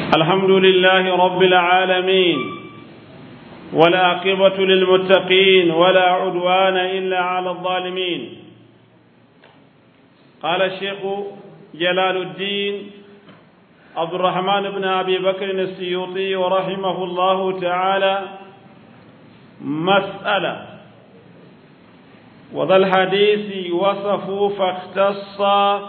الحمد لله رب العالمين والعاقبة للمتقين ولا عدوان إلا على الظالمين قال الشيخ جلال الدين عبد الرحمن بن أبي بكر السيوطي ورحمه الله تعالى مسألة وذا الحديث وصفوا فاختص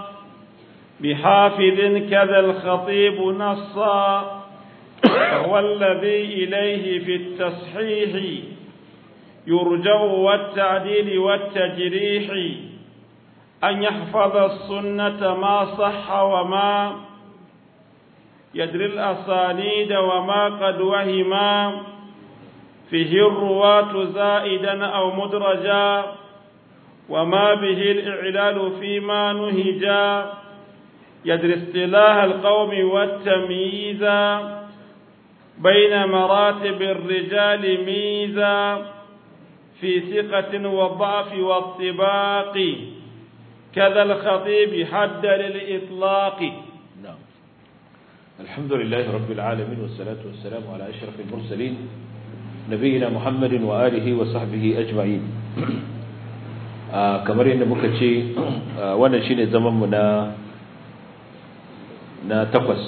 بحافظ كذا الخطيب نصا وهو الذي إليه في التصحيح يرجع والتعديل والتجريح أن يحفظ السنة ما صح وما يدري الأسانيد وما قد وهما فيه الرواة زائدا أو مدرجا وما به الإعلال فيما نهجا يدري اصطلاح القوم والتمييز بين مراتب الرجال ميزا في ثقة والضعف والطباق كذا الخطيب حد للإطلاق نعم الحمد لله رب العالمين والصلاة والسلام على أشرف المرسلين نبينا محمد وآله وصحبه أجمعين kamar yadda muka ce wannan shine zamanmu na na takwas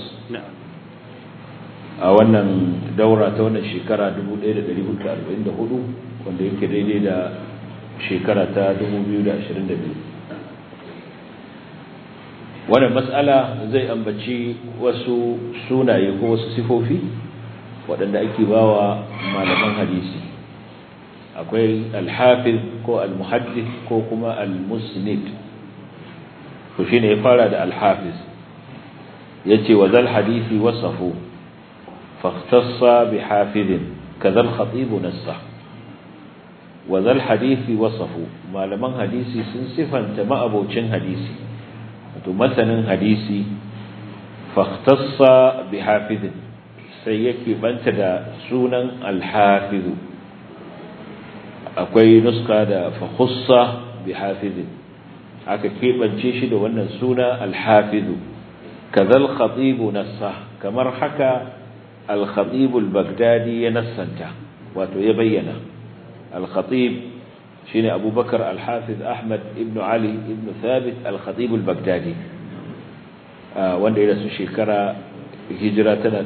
a wannan daura ta wannan shekara 1444 wanda yake daidai da shekara ta 2022 wannan mas'ala zai ambaci wasu sunaye ko wasu sifofi waɗanda ake bawa malaman hadisi akwai alhafiz ko almuhaddis ko kuma almusnid to shine ya fara da alhafiz yace wa zal hadisi wasafu fahtassa bi hafizin kadhal khatib nassa wa zal hadisi wasafu malaman hadisi sun sifanta ma'abocin hadisi wato masanin hadisi fahtassa bi hafizin sai yake banta da sunan alhafizu akwai nuska da fakhussa bi hafizin aka keɓance shi da wannan suna alhafizu kazal khatibu nassa kamar haka al-khatib al-baghdadi ya nassanta wato ya bayyana al-khatib shine abubakar al-hafiz ahmad ibn ali ibn thabit al-khatib al-baghdadi wanda ya rasu shekara hijira tana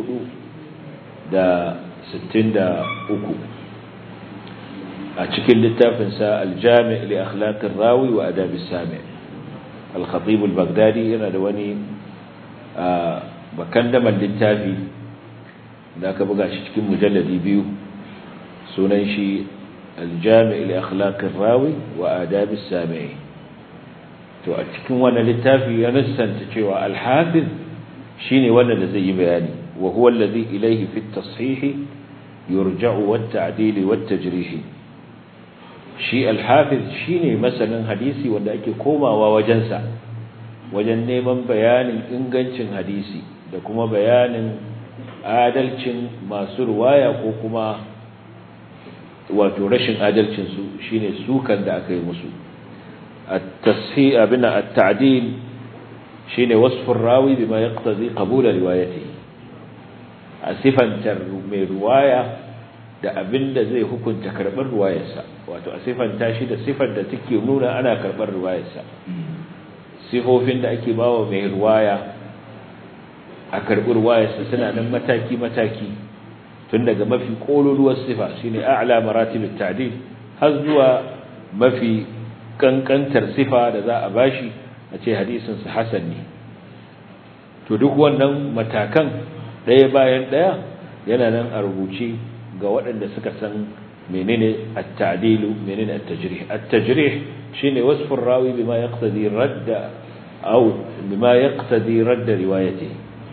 463 a cikin littafinsa aljami li akhlaqir rawi wa adabis sami al-khatib al-baghdadi yana da wani bakandaman littafi da aka buga shi cikin mujalladi biyu sunan shi aljami li akhlaqir rawi wa adabis sami to a cikin wannan littafi ya nassanta cewa al-hafiz shine wannan da zai yi bayani wa huwa alladhi ilayhi fi at-tashih yurja'u wat-ta'dil wat-tajrih shi al-hafiz shine masanin hadisi wanda ake komawa wajensa wajen neman bayanin ingancin hadisi da kuma bayanin adalcin masu ruwaya ko kuma wato rashin adalcin su shine sukan da aka yi musu at-tashih abina at-ta'dil shine wasfur rawi bima yaqtadi qabul riwayatihi a sifantar mai ruwaya da abinda zai hukunta karbar ruwayarsa wato a sifanta shi da sifar da take nuna ana karbar ruwayarsa sifofin da ake bawa mai ruwaya a karbar ruwayarsa suna nan mataki mataki tun daga mafi kololuwar sifa shine a'la maratibit ta'dil har zuwa mafi kankantar sifa da za a bashi a ce hadisin sa hasan ne to duk wannan matakan ɗaya bayan ɗaya yana nan a rubuce ga waɗanda suka san menene at-ta'dilu menene at-tajrih at-tajrih shine wasfur rawi bima yaqtadi radda aw bima yaqtadi radda riwayati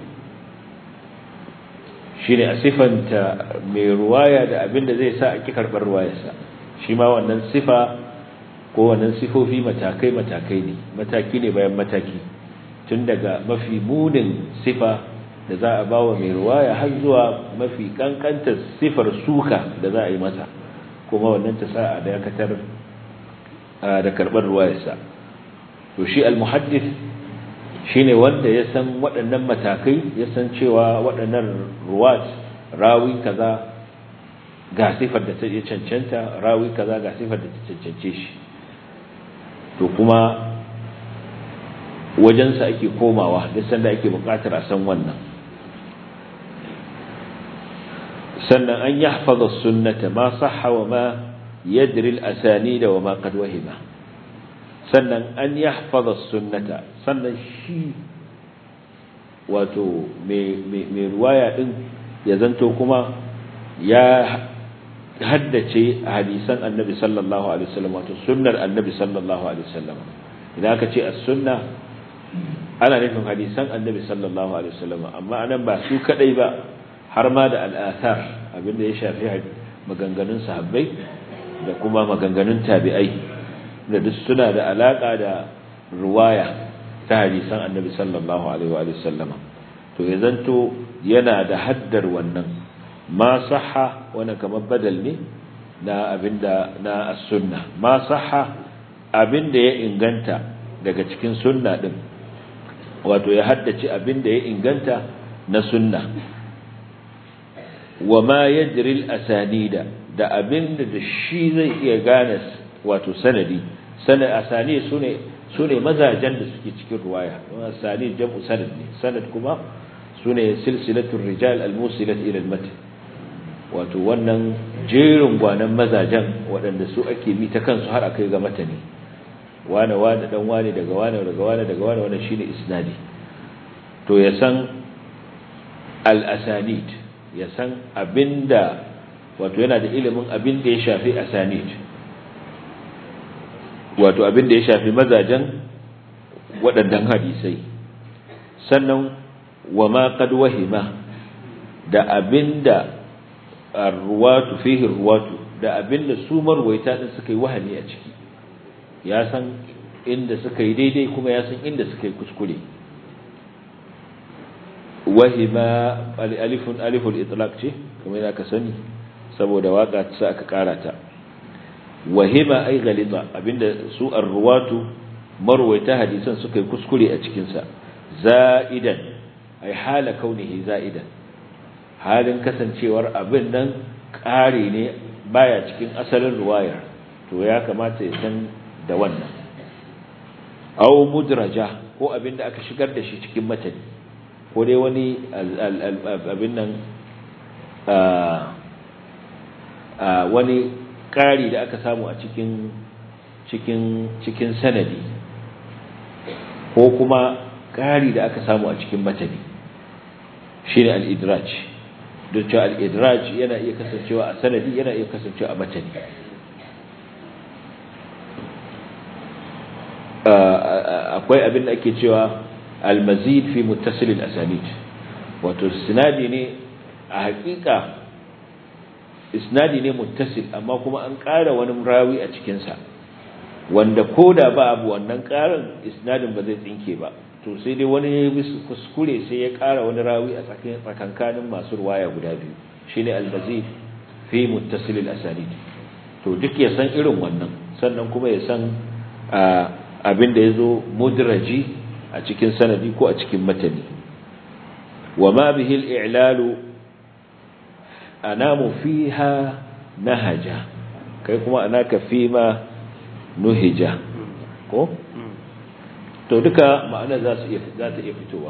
shine a sifanta mai ruwaya da abinda zai sa a ki karbar ruwayarsa shi ma wannan sifa ko wannan sifofi matakai matakai ne mataki ne bayan mataki tun daga mafi munin sifa da za a bawa mai ruwaya har zuwa mafi kankantar sifar suka da za a yi masa kuma wannan ta sa a dakatar da karɓar ruwayarsa to shi al-muhaddis shine wanda ya san waɗannan matakai ya san cewa waɗannan ruwat rawi kaza ga sifar da ta cancanta rawi kaza ga sifar da ta cancance shi to kuma wajensa ake komawa duk sanda ake buƙatar a san wannan sannan an yahfaza sunnata ma sahha wa ma yadri al-asanida wa ma qad wahima sannan an yahfaza sunnata sannan shi wato mai ruwaya din ya zanto kuma ya haddace hadisan annabi sallallahu alaihi wasallam wato sunnar annabi sallallahu alaihi wasallam idan aka ce as-sunna ana nufin hadisan annabi sallallahu alaihi wasallam amma anan ba su kadai ba har ma da al-athar abinda ya shafi maganganun sahabbai da kuma maganganun tabi'ai da duk suna da alaka da ruwaya ta hadisan annabi sallallahu alaihi wa sallama to ya zanto yana da haddar wannan ma sahha wannan kamar badal ne na abinda na as-sunna ma sahha abinda ya inganta daga cikin sunna din wato ya haddace abinda ya inganta na sunna wa ma yajri al-asanida da abinda da shi zai iya gane wato sanadi sanad asani sune sune mazajen da suke cikin ruwaya asani jam'u sanad ne sanad kuma sune silsilatul rijal al-musilat ila al-matn wato wannan jerin gwanan mazajen waɗanda su ake bi ta kansu har akai ga matani wane wane dan wane daga wane daga wane daga wane wannan shine isnadi to ya san al-asanid ya san abinda wato yana da ilimin abinda ya shafi asanid wato abinda ya shafi mazajen waɗannan hadisai sannan wa ma qad wahima da abinda arwatu fihi ruwatu da abinda su marwaita din suka yi wahani a ciki ya san inda suka yi daidai kuma ya san inda suka yi kuskure wahima alifun aliful itlaq ce kamar yadda ka sani saboda waka ta aka kara ta wahima ay galita abinda su arwatu marwaita hadisan suka yi kuskure a cikin sa za'idan ay hala kaunihi za'idan halin kasancewar abin nan ƙari ne baya cikin asalin ruwayar to ya kamata ya san da wannan aw mudraja ko abin da aka shigar da shi cikin matani ko dai wani abin nan wani ƙari da aka samu a cikin cikin cikin sanadi ko kuma ƙari da aka samu a cikin matani shine al-idraj don cewa al-idraj yana iya kasancewa a sanadi yana iya kasancewa a matani akwai abin da ake cewa al-mazid fi muttasil al-asanid wato sinadi ne a hakika isnadi ne muttasil amma kuma an ƙara wani rawi a cikin sa wanda koda ba abu wannan ƙarin isnadin ba zai tsinke ba to sai dai wani ya kuskure sai ya ƙara wani rawi a tsakankanin masu ruwaya guda biyu shine al-mazid fi muttasil al-asanid to duk ya san irin wannan sannan kuma ya san abin da yazo mudraji a cikin sanadi ko a cikin matani wa ma bihi al-i'lalu anamu fiha nahaja kai kuma anaka fima nuhija ko to duka ma'ana za su iya za ta iya fitowa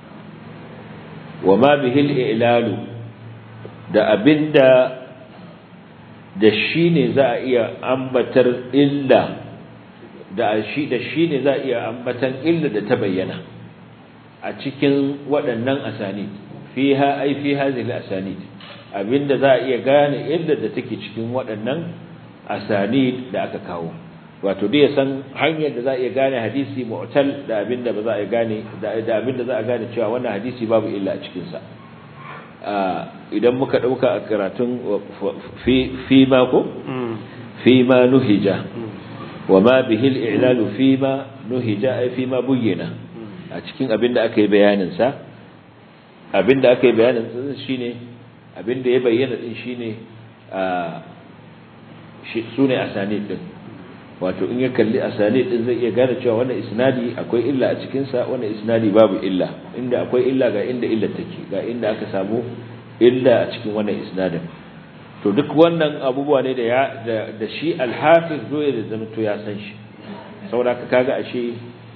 wa ma bihi al-i'lalu da abinda da shine za a iya ambatar illa da shi da shine za a iya ambatan illa da ta bayyana a cikin waɗannan asanid fiha ai fi hadhihi al-asanid abinda za a iya gane illa da take cikin waɗannan asanid da aka kawo wato dai ya san hanyar da za a iya gane hadisi mu'tal da abinda ba za a gane da abinda za a gane cewa wannan hadisi babu illa a cikin sa idan muka dauka a karatun fi fi ma ko fi ma nuhija wa ma bihi al-i'lal fi ma nuhija ay fi ma buyyina a cikin abinda aka yi bayanin sa abinda aka yi bayanin sa shine abinda ya bayyana din shine a sune asanid din wato in ya kalli asani din zai iya gane cewa wannan isnadi akwai illa a cikin sa wannan isnadi babu illa inda akwai illa ga inda illa take ga inda aka samu illa a cikin wannan isnadin to duk wannan abubuwa ne da ya da shi al-hafiz dole da zama to ya san shi saboda kaga ashe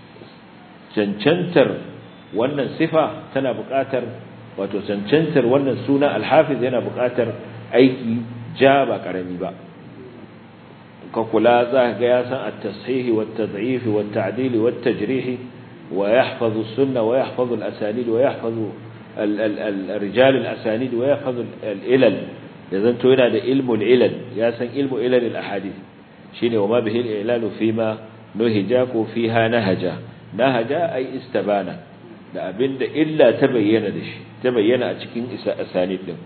cancantar wannan sifa tana buƙatar wato cancantar wannan suna al-hafiz yana buƙatar aiki ja ba karami ba ka kula za ga ya san at-tasihih wa at-tad'if wa at-ta'dil wa at-tajrih wa yahfazu as-sunnah wa yahfazu al-asanid wa yahfazu al-rijal al-asanid wa yahfazu al-ilal yazan to yana da ilmu al-ilal ya san ilmu ilal al-ahadith shine wa ma bihi al-ilal fi ma nuhija ko fiha nahaja nahaja ay istabana da abinda illa ta bayyana da shi ta bayyana a cikin asanid din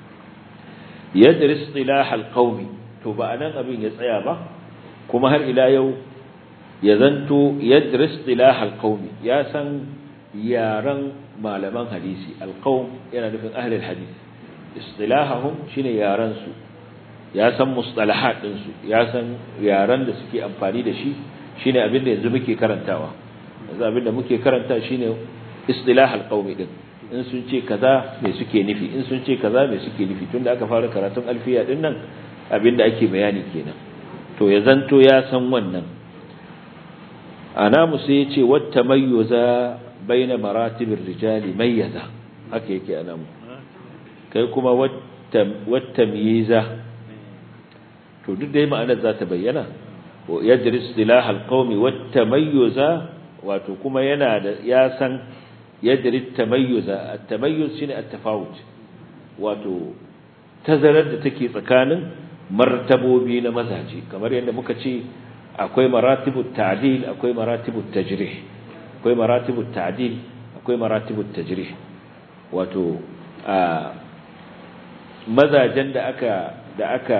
yadris istilah al-qawmi to ba anan abin ya tsaya ba kuma har ila yau ya zanto yadris istilah al-qawmi ya san yaran malaman hadisi al-qawm yana nufin ahli al-hadith istilahahum shine yaran su ya san mustalahat din su ya san yaran da suke amfani da shi shine abin da yanzu muke karantawa yanzu abin da muke karanta shine istilah al-qawmi din in sun ce kaza me suke nufi in sun ce kaza me suke nufi tunda aka fara karatun alfiya din nan abinda ake bayani kenan to ya zanto ya san wannan ana musu yace watta mayyuza baina maratibir rijali mayyaza haka yake ana mu kai kuma watta watta miyiza to duk dai ma'anar za ta bayyana yadri istilah alqawmi watta mayyuza wato kuma yana da ya san yadri tamayuza at-tamayyuz shine at-tafawut wato tazarar da take tsakanin martabobi na mazaje kamar yadda muka ce akwai maratibut ta'dil akwai maratibut tajrih akwai maratibut ta'dil akwai maratibut tajrih wato a mazajen da aka da aka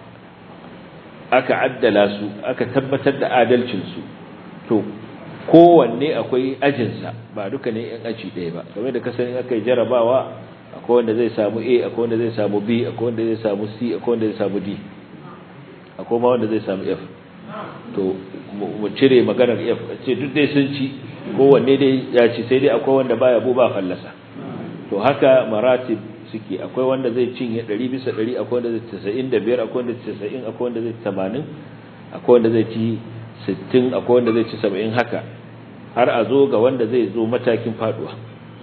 aka addala su aka tabbatar da adalcin su to kowanne akwai ajinsa ba duka ne yan aji ɗaya ba game da kasanin aka yi jarabawa akwai wanda zai samu a akwai wanda zai samu b akwai wanda zai samu c akwai wanda zai samu d akwai ma wanda zai samu f to mu cire maganar f ce duk dai sun ci kowanne dai ya ci sai dai akwai wanda baya bu ba fallasa to haka maratib suke akwai wanda zai cinye 100 bisa 100 akwai wanda zai 95 akwai wanda zai 90 akwai wanda zai 80 akwai wanda zai ci sittin akwai wanda zai ci saba'in haka har a zo ga wanda zai zo matakin faduwa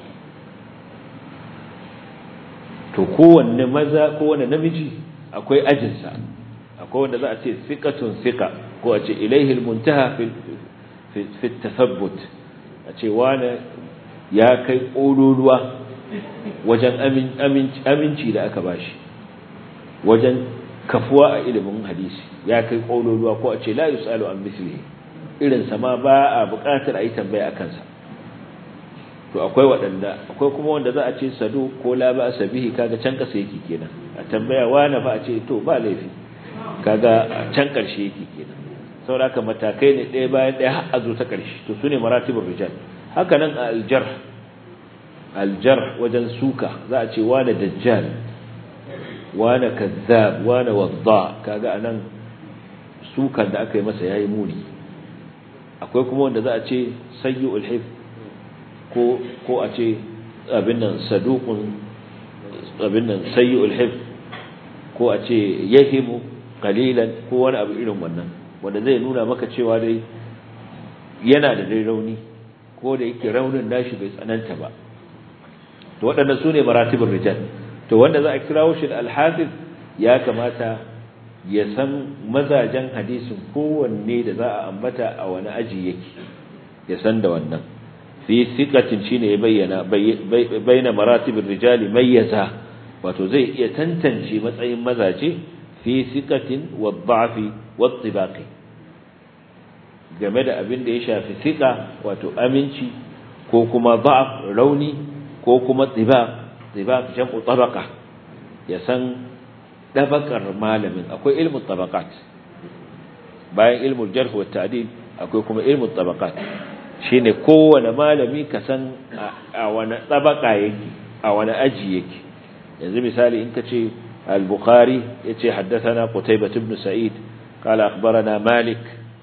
to kowanne maza kowanne namiji akwai ajinsa akwai wanda za a ce thiqatun thiqa ko a ce ilaihi almuntaha fi fi tathabbut a ce wani ya kai ƙololuwa wajen aminci da aka bashi wajen kafuwa a ilimin hadisi ya kai ƙololuwa ko a ce la yusalu an mislihi irin sa ma ba a buƙatar a yi tambaya a kansa to akwai waɗanda akwai kuma wanda za a ce sadu ko la ba sabihi kaga can ƙasa yake kenan a tambaya wani ba a ce to ba laifi kaga a can ƙarshe yake kenan saboda haka matakai ne ɗaya bayan ɗaya har a zo ta ƙarshe to su ne maratibul rijal haka nan a aljar aljar wajen suka za a ce wani dajjal wane kazzab wane wadda kaga anan sukan da aka yi masa yayi muni akwai kuma wanda za a ce sayyul hif ko ko a ce abin nan saduqun abin nan sayyul hif ko a ce yahimu qalilan ko wani abu irin wannan wanda zai nuna maka cewa dai yana da dai rauni ko da yake raunin nashi bai tsananta ba to waɗannan sune maratibul rijal to wanda za a kirawo shi da alhafiz ya kamata ya san mazajen hadisin kowanne da za a ambata a wani aji yake ya san da wannan fi siqatin shine ya bayyana bayyana maratibir rijali mayyaza wato zai iya tantance matsayin mazaje fi siqatin wa dha'fi wa tibaqi game da abin da ya shafi siqa wato aminci ko kuma dha'f rauni ko kuma tibaq tibaq jam'u tabaqa ya san dabakar malamin akwai ilmu tabaqat bayan ilmu jarh wa ta'dil akwai kuma ilmu tabaqat shine kowane malami ka san a wani tabaka yake a wani aji yake yanzu misali in ka ce al-bukhari yace haddathana qutaybah ibn sa'id qala akhbarana malik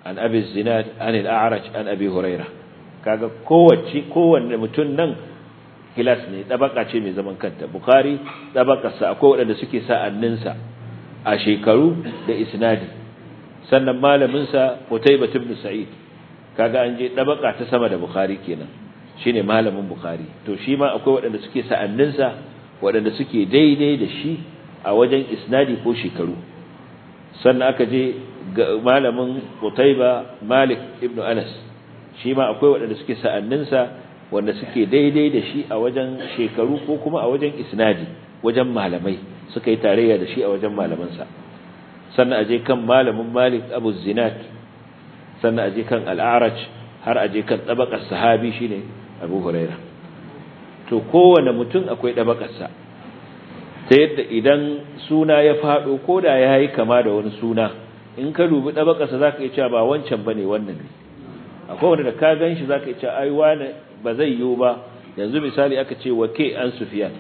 an abi zinad an al-a'raj an abi huraira kaga kowace kowanne mutum nan kilas ne dabaka ce mai zaman kanta bukhari dabakarsa akwai waɗanda suke sa'anninsa a shekaru da isnadi sannan malamin sa Qutaybah ibn Sa'id kaga an je dabaka ta sama da bukhari kenan shine malamin bukhari to shi ma akwai waɗanda suke sa'anninsa waɗanda suke daidai da shi a wajen isnadi ko shekaru sannan aka je malamin Qutayba Malik ibn Anas shi ma akwai waɗanda suke sa'anninsa wanda suke daidai da shi a wajen shekaru ko kuma a wajen isnadi wajen malamai suka yi tarayya da shi a wajen malamansa sannan aje kan malamin Malik Abu Zinat sannan aje kan Al-A'raj har aje kan tabakar sahabi shine Abu Huraira to kowane mutum akwai dabakarsa ta yadda idan suna ya fado koda yayi kama da wani suna in ka dubi dabakarsa zaka iya cewa ba wancan bane wannan ne akwai wanda da ka ganshi zaka iya cewa ai wani ba zai yiwu ba yanzu misali aka ce wake an Sufyan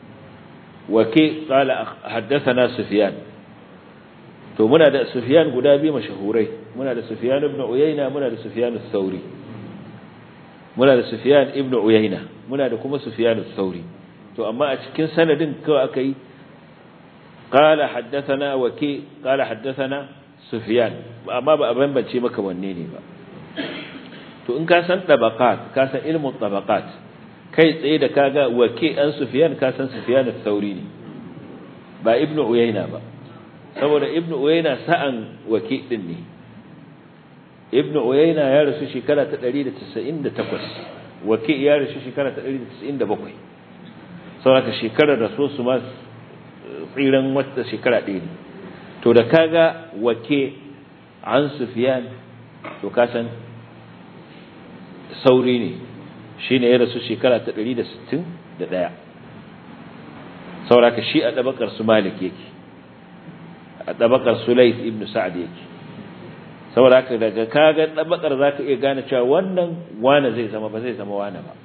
wake qala haddathana Sufyan to muna da Sufyan guda biyu mashahurai muna da Sufyan ibn Uyayna muna da Sufyan al-Thawri muna da Sufyan ibn Uyayna muna da kuma Sufyan al-Thawri to amma a cikin sanadin kawai akai qala haddathana wake qala haddathana Sufyan amma ba a bambance maka wanne ne ba to in ka san tabaqat ka san ilmun tabaqat kai tsaye da kaga wake an Sufyan ka san Sufyan al-Thawri ne ba Ibn Uyayna ba saboda Ibn Uyayna sa'an wake din ne Ibn Uyayna ya rasu shekara ta 198 wake ya rasu shekara ta 197 saboda shekarar rasu su ma tsiran wata shekara ɗaya ne to da kaga wake an Sufyan to ka san sauri ne shi ne ya rasu shekara ta 161 sauraka shi a ɗabakar su malik yake a ɗabakar su lais ibn sa'ad yake sauraka daga kaga ɗabakar za ka iya gane cewa wannan wane zai zama ba zai zama wane ba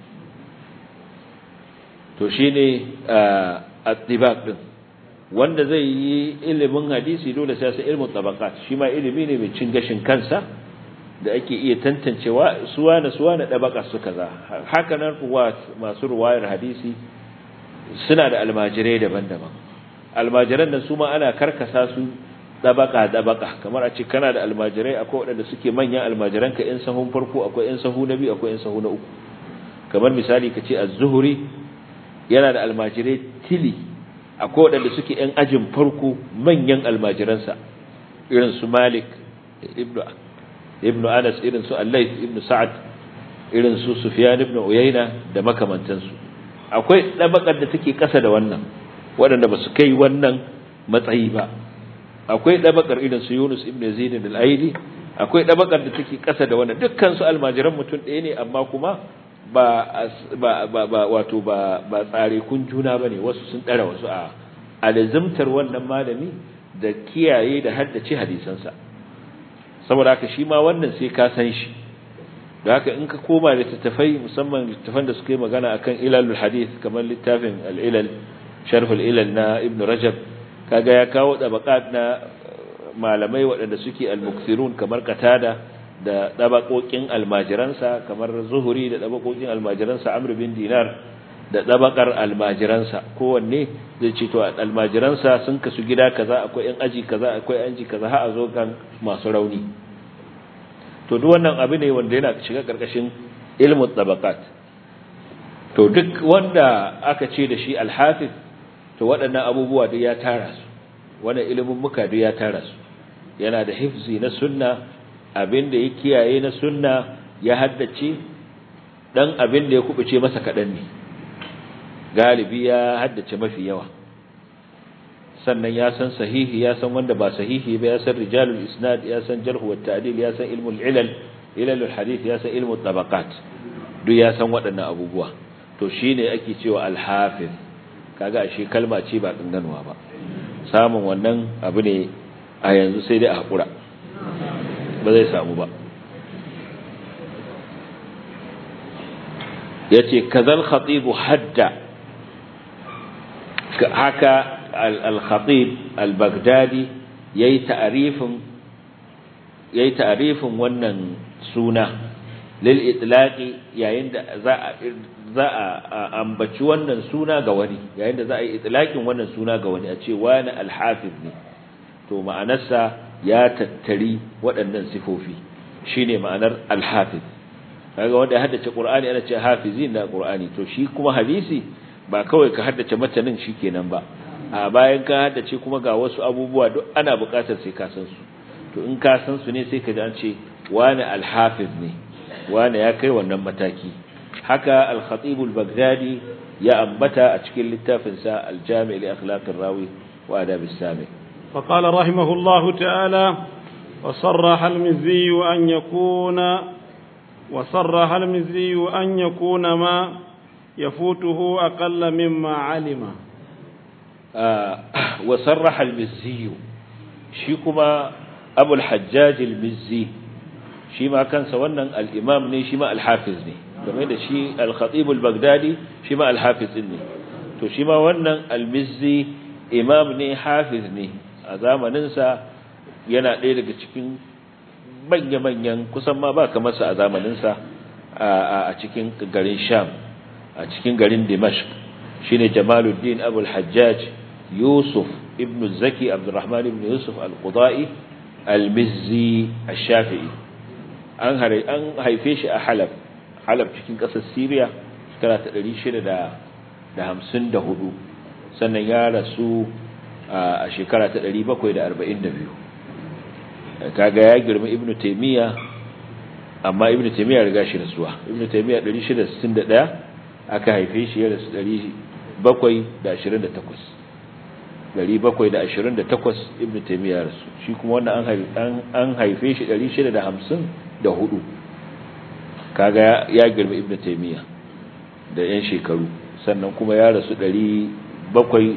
to shi ne a ɗibak ɗin wanda zai yi ilimin hadisi dole sai sai ilmin tabakat shi ma ilimi ne mai cin gashin kansa da ake iya tantancewa suwa na suwa na dabaka su kaza haka nan kuwa masu ruwayar hadisi suna da almajirai daban-daban almajiran nan su ma ana karkasa su dabaka dabaka kamar a ce kana da almajirai akwai waɗanda suke manyan almajiran ka in sahun farko akwai in sahu na biyu akwai in sahu na uku kamar misali ka ce az-zuhri yana da almajirai tili akwai waɗanda suke yan ajin farko manyan almajiransa irin su malik ibnu ibnu Anas irin su Al-Layth ibn Sa'ad irin su Sufyan ibn Uyayna da makamantansu akwai dabakar da take kasa da wannan waɗanda ba su kai wannan matsayi ba akwai dabakar irin su Yunus ibn Yazid al-Aidi akwai dabakar da take kasa da wannan dukkan su almajiran mutum ɗaya ne amma kuma ba ba ba wato ba ba tsare kun juna bane wasu sun dara wasu a alzimtar wannan malami da kiyaye da haddace hadisansa saboda haka shi ma wannan sai ka san shi da haka in ka koma da littattafai musamman littattafan da suka yi magana akan ilalul hadith kamar littafin al-ilal sharh al-ilal na ibn rajab kaga ya kawo dabaqat na malamai waɗanda suke al-mukthirun kamar qatada da dabaqoqin almajiransa kamar zuhuri da dabaqoqin almajiransa amr bin dinar da dabakar almajiransa kowanne zai ce to almajiransa sun kasu gida kaza akwai yan aji kaza akwai aji kaza har a zo kan masu rauni to duk wannan abu ne wanda yana shiga karkashin ilmu tabaqat to duk wanda aka ce da shi alhafiz to waɗannan abubuwa duk ya tara su wannan ilimin muka duk ya tara su yana da hifzi na sunna abin da ya kiyaye na sunna ya haddace dan abin da ya kubuce masa kadan ne galibi ya haddace mafi yawa sannan ya san sahihi ya san wanda ba sahihi ba ya san rijalul isnad ya san jarh wa ta'dil ya san ilmul ilal ilalul hadith ya san ilmul tabaqat duk ya san waɗannan abubuwa to shine ake cewa al-hafiz kaga ashe kalma ce ba danganwa ba samun wannan abu ne a yanzu sai dai a hakura ba zai samu ba yace kazal khatib hadda haka al-khatib al-baghdadi yayi ta'rifin yayi ta'rifin wannan suna lil itlaqi yayin da za a za a ambaci wannan suna ga wani yayin da za a yi itlaqin wannan suna ga wani a ce wani al-hafiz ne to ma'anarsa ya tattari waɗannan sifofi shine ma'anar al-hafiz kaga wanda ya haddace qur'ani ana ce hafizin da qur'ani to shi kuma hadisi ba kawai ka haddace matanin shikenan ba a bayan ka haddace kuma ga wasu abubuwa duk ana buƙatar sai ka san su to in ka san su ne sai ka ji an ce wani al-hafiz ne wani ya kai wannan mataki haka al-khatib al-baghdadi ya ambata a cikin littafin sa al-jami' li akhlaq ar-rawi wa adab as-sami فقال رحمه الله تعالى وصرح المزي أن يكون وصرح المزي أن يكون ما يفوته أقل مما علم آه وصرح المزي شيكما أبو الحجاج المزي شيما كان سوانا الإمام ني شيما الحافظ ني كما يدى شي الخطيب البغدادي شيما الحافظ ني تو شيما وانا المزي إمام ني حافظ ني أزام ننسى yana ɗaya daga cikin manya-manyan kusan ma ba kamar sa a zamaninsa a cikin garin sham a cikin garin dimashq shine jamaluddin abul hajjaj yusuf ibn zaki abdurrahman ibn yusuf al-qudai al-mizzi ash-shafi'i an an haife shi a halab halab cikin ƙasar syria shekara ta 654 sannan ya rasu a shekara ta 742 kaga ya girma ibnu taymiya amma ibnu taymiya riga shi rasuwa ibnu taymiya 661 aka haife shi ya rasu 728 728 ibnu taymiya rasu shi kuma wannan an an haife shi 654 kaga ya girma ibnu taymiya da yan shekaru sannan kuma ya rasu 742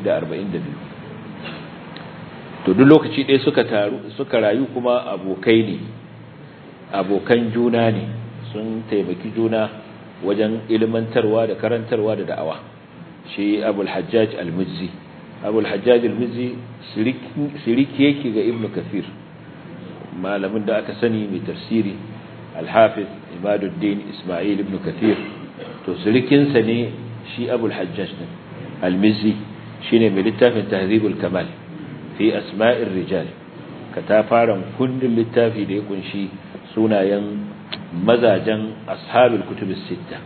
to duk lokaci ɗaya suka taru suka rayu kuma abokai ne abokan juna ne sun taimaki juna wajen ilmantarwa da karantarwa da da'awa shi abul hajjaj al-mizzi abul hajjaj al-mizzi siriki yake ga ibnu kathir malamin da aka sani mai tafsiri al-hafiz imaduddin isma'il ibnu kathir to sirikinsa ne shi abul hajjaj al-mizzi shine mai littafin tahzibul kamal fi asma'ir rijal ka ta fara kundin littafi da ya kunshi sunayen mazajen ashabul kutubus sitta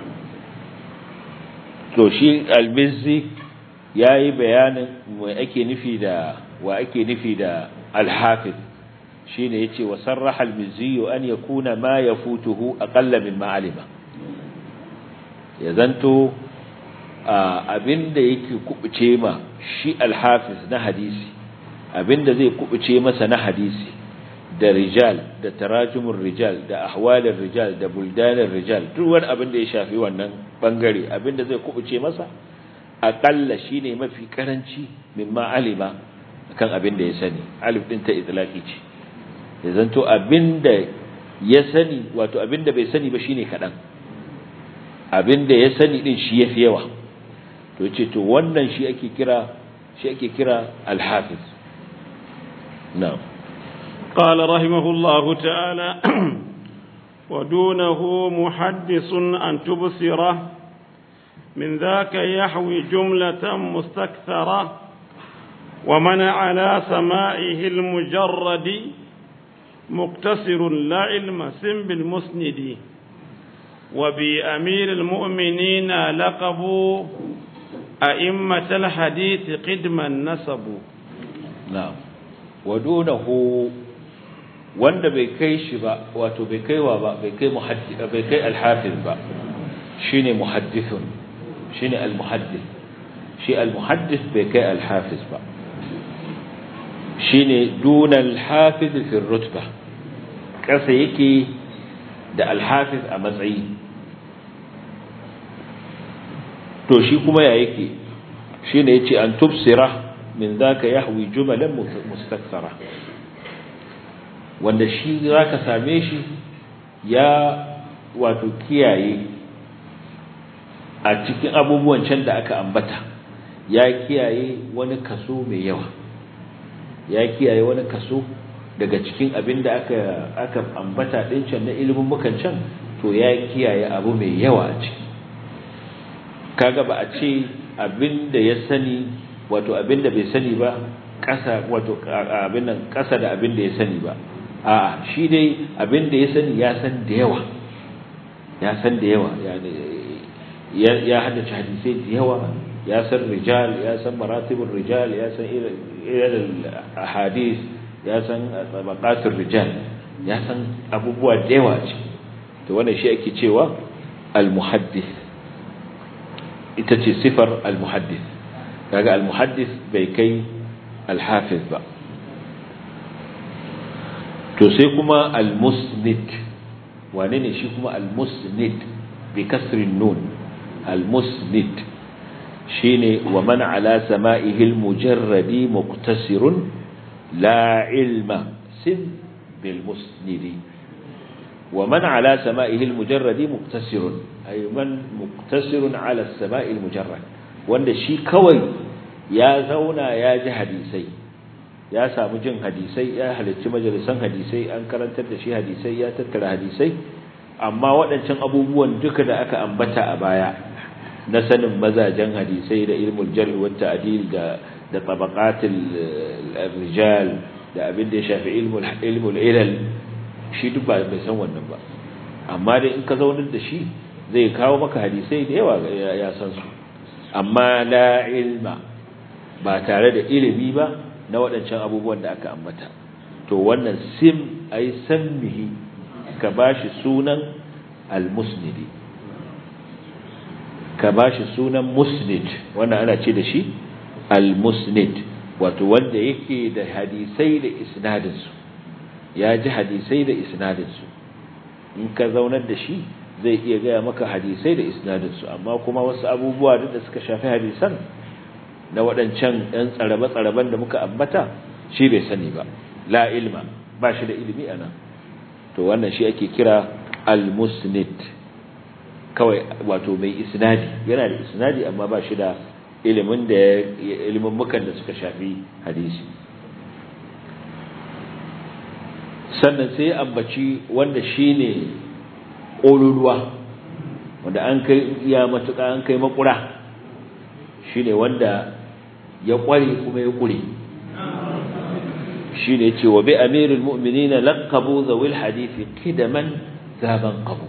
to shi al-mizzi yayi bayanin wa ake nufi da wa ake nufi da al-hafiz shine yace wa sarraha al-mizzi an yakuna ma yafutuhu aqalla min ma'alima ya zanto abinda yake kubuce ma shi al-hafiz na hadisi abinda zai kubuce masa na hadisi da rijal da tarajumin rijal da ahwalin rijal da buldanin rijal duk wani abin da ya shafi wannan bangare abinda zai kubuce masa aƙalla shine mafi karanci mimma alima kan abin da ya sani alif din ta itlaqi ce ya zanto abinda ya sani wato abinda bai sani ba shine kadan abinda ya sani din shi yafi yawa to yace to wannan shi ake kira shi ake kira al-hafiz نعم قال رحمه الله تعالى ودونه محدث أن تبصره من ذاك يحوي جملة مستكثرة ومن على سمائه المجرد مقتصر لا علم سم بالمسند وبأمير المؤمنين لقبوا أئمة الحديث قدما نسبوا نعم wadunahu wanda bai kai shi ba wato bai kaiwa ba bai kai muhaddith bai kai al-hafiz ba shine muhaddithun shine al-muhaddith shi al-muhaddith bai kai al-hafiz ba shine duna al-hafiz fi rutba kasa yake da al-hafiz a matsayi to shi kuma ya yake shine yace an tubsira min zaka yahwi jumalan mustakthara wanda shi zaka same shi ya wato kiyaye a cikin abubuwan can da aka ambata ya kiyaye wani kaso mai yawa ya kiyaye wani kaso daga cikin abin da aka aka ambata din can na ilimin mukan can to ya kiyaye abu mai yawa a ciki kaga ba a ce abin da ya sani wato abin da bai sani ba ƙasa wato abin nan ƙasa da abin da ya sani ba a'a shi dai abin da ya sani ya san da yawa ya san da yawa ya ya haddace hadisai da yawa ya san rijal ya san maratibul rijal ya san ilal ahadith ya san tabaqatul rijal ya san abubuwa da yawa ce to wannan shi ake cewa al muhaddith ita ce sifar al muhaddith kaga al muhaddith bai kai al hafiz ba to sai kuma al musnid wane ne shi kuma al musnid bi kasrin nun al musnid shine wa man ala sama'ihi al mujarradi muqtasirun la ilma sim bil musnidi wa man ala sama'ihi al mujarradi muqtasirun ay man muqtasirun ala as-sama'i al mujarrad wanda shi kawai ya zauna ya ji hadisai ya samu jin hadisai ya halarci majalisan hadisai an karantar da shi hadisai ya tattara hadisai amma waɗancan abubuwan duka da aka ambata a baya na sanin mazajen hadisai da ilmul jarh wa ta'dil da da tabaqatul rijal da abin da ya shafi ilmul ilmul ilal shi duk ba bai san wannan ba amma dai in ka zaunar da shi zai kawo maka hadisai da yawa ya san su amma la ilma ba tare da ilimi ba na waɗancan abubuwan da aka ambata to wannan sim ai sammihi ka bashi sunan al-musnidi ka bashi sunan musnid wannan ana ce da shi al-musnid wato wanda yake da hadisai da isnadin su ya ji hadisai da isnadin su in ka zaunar da shi zai iya gaya maka hadisai da isnadin su amma kuma wasu abubuwa da suka shafi hadisan na waɗancan ɗan tsarabe-tsaraben da muka ambata shi bai sani ba la ilma ba shi da ilimi a nan to wannan shi ake kira al-musnid kawai wato mai isnadi yana da isnadi amma ba shi da ilimin da ilimin mukan da suka shafi hadisi sannan sai ambaci wanda shine ƙololuwa wanda an kai iya matuƙa an kai makura shine wanda ya ƙware kuma ya ƙure shine ce wa bi amirul mu'minina laqabu zawil hadisi kidaman zaban qabu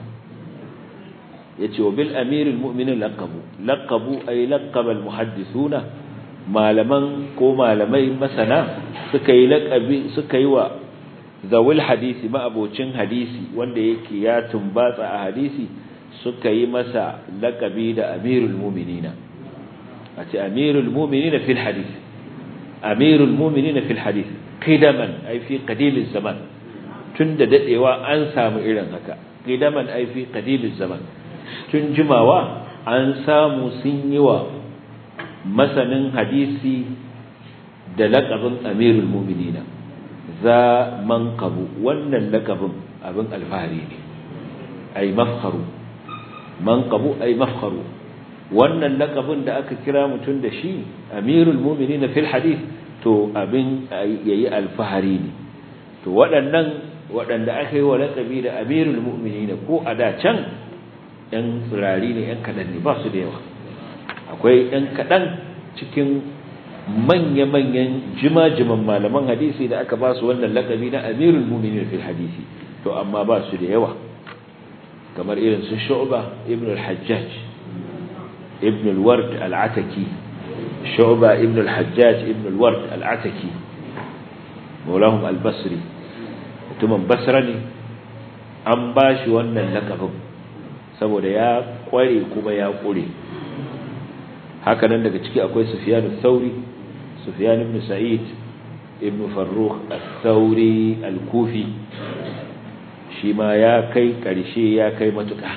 yace wa bil amirul mu'minin laqabu laqabu ay laqaba al muhaddithuna malaman ko malamai masana suka yi laqabi suka yi wa zawil hadisi ma'abocin hadisi wanda yake ya tumbatsa a hadisi suka yi masa laqabi da amirul mu'minina a ce amirul mu'minina fil hadith amirul mu'minina fil hadith qidaman ay fi qadimil zaman tunda dadewa an samu irin haka qidaman ay fi qadimil zaman tun jimawa an samu sun yi wa masanin hadisi da laqabin amirul mu'minina za manqabu wannan laqabin abin alfahari ne ay mafkharu manqabu ay mafkharu wannan lakabin da aka kira mutum da shi amirul mu'minin fil hadith to abin yayi alfahari ne to waɗannan waɗanda aka yi wa lakabi da amirul mu'minin ko a da can ɗan tsirari ne ɗan kaɗan ne ba su da yawa akwai ɗan kaɗan cikin manya-manyan jima-jiman malaman hadisi da aka ba su wannan lakabi na amirul mu'minin fil hadisi to amma ba su da yawa kamar irin su shu'ba ibn al-hajjaj ابن الورد العتكي شعبة ابن الحجاج ابن الورد العتكي مولاهم البصري mutumin basra ne an ba shi wannan lakabin saboda ya kware kuma ya kure hakanan daga ciki akwai sufyan al-thawri sufyan ibn sa'id ibn farrukh al-thawri al-kufi shi ma ya kai karshe ya kai matuƙa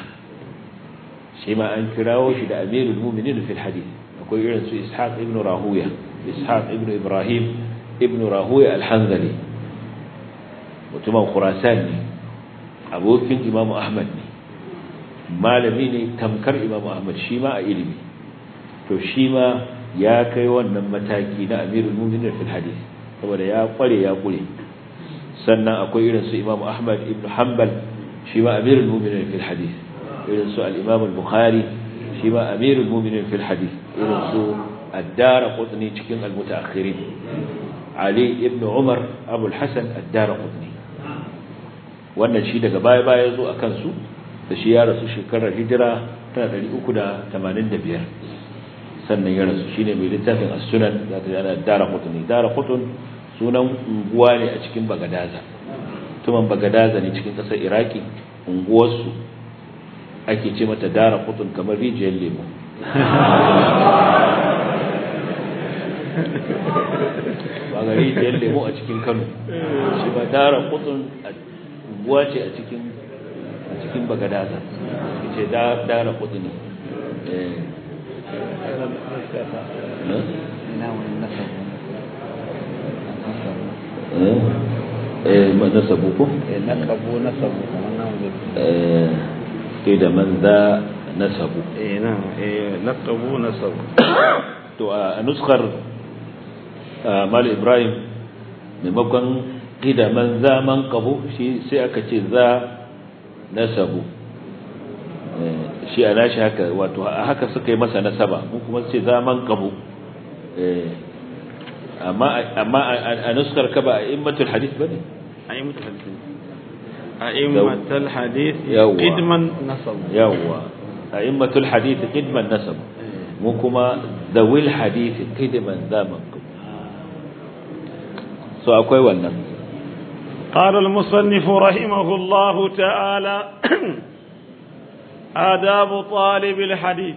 shi ma an kirawo shi da amirul mu'minin fil hadith akwai irin su ishaq ibn rahuya ishaq ibn ibrahim ibn rahuya al-hanzali mutumin khurasan ne abokin imamu ahmad ne malami ne tamkar imamu ahmad shi ma a ilimi to shi ma ya kai wannan mataki na amirul mu'minin fil hadith saboda ya kware ya kure sannan akwai irin su Imam Ahmad ibn Hanbal shi ma amirul mu'minin fil hadith irin su al-Imam al-Bukhari shi ma amirul mu'minin fil hadith irin su ad-Darqutni cikin al-mutaakhirin Ali ibn Umar Abu al-Hasan ad-Darqutni wannan shi daga baya baya zo akan su da shi ya rasu shekarar hijira ta 385 sannan ya rasu shine mai littafin as-sunan zaka ana Darqutni Darqutn sunan unguwa ne a cikin Bagadaza tuman Bagadaza ne cikin kasar Iraki unguwarsu ake ce mata Darqutn kamar rijiyar lemo ba ga rijiyar lemo a cikin Kano shi ba Darqutn unguwa ce a cikin a cikin Bagadaza ce Darqutn eh nasabu ko? nakabu nasabu kamar nan ke da man za nasabu eh nan eh nakabu nasabu to a nuskar mal ibrahim maimakon ƙida man za man kabu shi sai aka ce za nasabu shi a nashi haka wato a haka suka yi masa nasaba mu kuma ce za man kabu amma a nuskar ka ba a immatul hadith bane a'immatul hadith a'immatul hadith Yawwa. qidman nasab yawwa a immatul hadith qidman nasab mu kuma zawil hadith qidman zaman so akwai wannan قال المصنف رحمه الله تعالى آداب طالب الحديث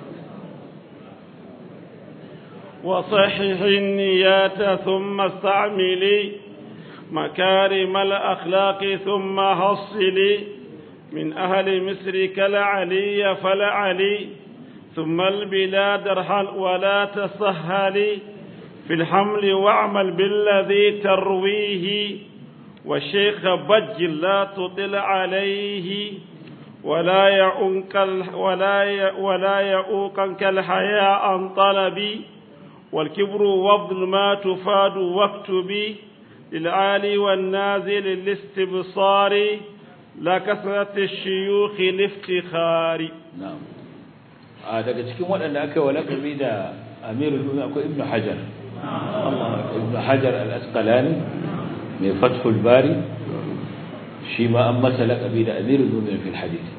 وصحح النيات ثم استعملي مكارم الأخلاق ثم حصلي من أهل مصر كالعلي فلعلي ثم البلاد ارحل ولا تسهلي في الحمل واعمل بالذي ترويه والشيخ بج لا تطل عليه ولا يعونك ال- ولا ي- ولا يعوقك الحياء عن طلبي والكبر وابذل ما تفاد واكتبي للعالي والنازل للاستبصار لا كثرة الشيوخ الافتخار na'am a daga cikin waɗanda aka yi wa laƙabi da amirul mu'minin akwai ibnu hajar ibnu hajar al-asqalani mai fathul bari shi ma an masa laƙabi da amirul mu'minin fil hadith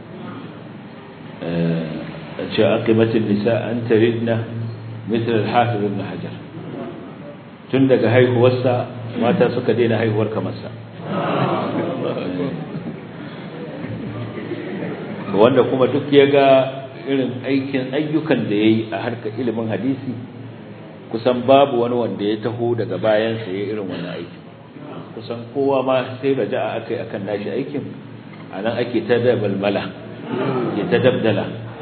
a ce aqimatul nisa an taridna مثل الحافظ ابن حجر tun daga haihuwarsa mata suka daina haihuwar kamarsa wanda kuma duk ya ga irin aikin ayyukan da ya yi a harkar ilimin hadisi kusan babu wani wanda ya taho daga bayansa ya irin wannan aikin kusan kowa ma sai raja'a aka yi akan nashi aikin a nan ake ta dabalmala ya ta dabdala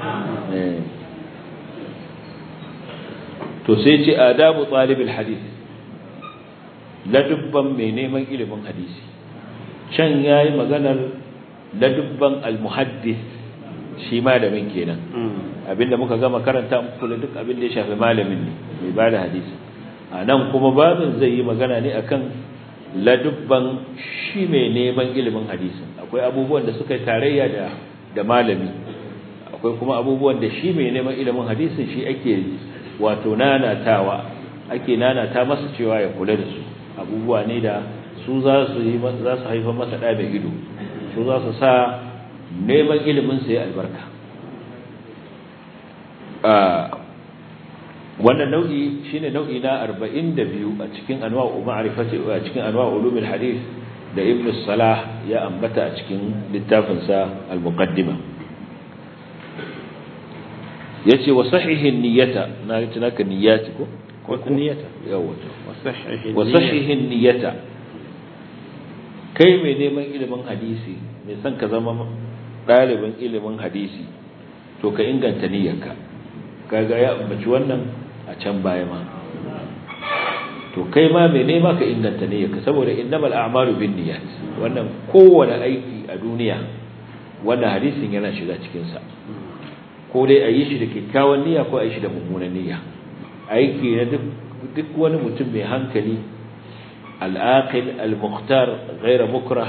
to sai ce adabu talibul hadith ladubban mai neman ilimin hadisi can yayi maganar ladubban almuhaddis shi malamin kenan abinda muka gama karanta muku da duk abin da ya shafi malamin ne mai bada hadisi a nan kuma babin zai yi magana ne akan ladubban shi mai neman ilimin hadisi akwai abubuwan da suka yi tarayya da da malami akwai kuma abubuwan da shi mai neman ilimin hadisin shi ake wato nanatawa ake nanata masa cewa ya kula da su abubuwa ne da su za su yi za su haifar masa da mai ido su za su sa neman ilimin sa ya albarka wannan nau'i shine nau'i na 42 a cikin anwa'u ma'rifati a cikin anwa'u ulumul hadith da ibn salah ya ambata a cikin littafin sa al-muqaddima yace wa sahihin niyyata na yi tunaka niyyati ko ko niyyata yawa wasahihi wa sahihin niyyata kai mai neman ilimin hadisi mai son ka zama ɗalibin ilimin hadisi to ka inganta niyyarka kaga ya ambaci wannan a can baya ma to kai ma mai nema ka inganta niyyarka saboda innamal a'malu binniyat wannan kowane aiki a duniya wannan hadisin yana shiga cikin sa ko dai a yi shi da kyakkyawan niyya ko a yi shi da mummunan niyya aiki na duk duk wani mutum mai hankali al-aqil al-mukhtar ghayra mukrah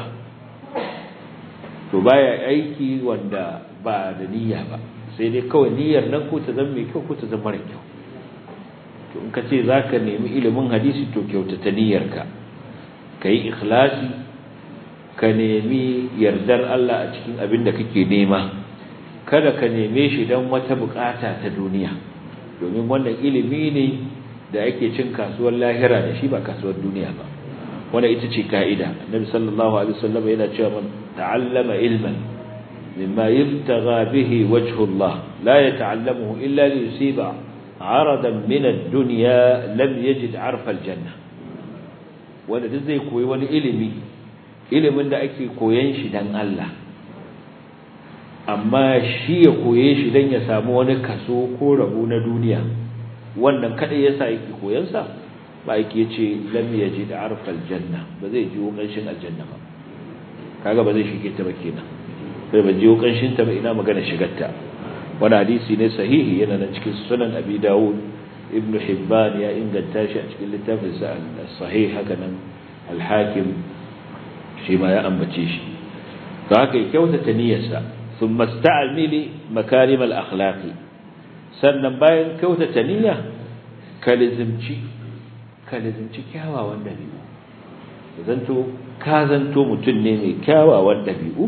to baya aiki wanda ba da niyya ba sai dai kawai niyyar nan ko ta zama mai kyau ko ta zama mara kyau to in ka ce za ka nemi ilimin hadisi to kyautata niyyarka ka yi ikhlasi ka nemi yardar Allah a cikin abin da kake nema kada ka neme shi don wata bukata ta duniya domin wannan ilimi ne da ake cin kasuwar lahira da shi ba kasuwar duniya ba wanda ita ce ka'ida annabi sallallahu alaihi wasallam yana cewa man ta'allama ilman mimma yubtagha bihi wajhu Allah la yata'allamuhu illa li yusiba 'aradan min ad-dunya lam yajid 'arfa al-janna wanda duk zai koyi wani ilimi ilimin da ake koyan shi dan Allah amma shi ya koye shi dan ya samu wani kaso ko rabo na duniya wannan kadai yasa yake koyan sa ba yake yace lam yajid 'arfa al-janna ba zai ji kanshin aljanna ba kaga ba zai shige ta ba kenan sai ba ji kanshin ta ba ina magana shigarta wani hadisi ne sahihi yana nan cikin sunan abi dawud ibn hibban ya inganta shi a cikin littafin sa sahih haka nan al-hakim shi ma ya ambace shi to haka kyautata niyyarsa thumma sta'mili makarim al-akhlaq sannan bayan kyautata niyya kalizimci kalizimci kyawawan dabi'u zanto ka zanto mutum ne mai kyawawan dabi'u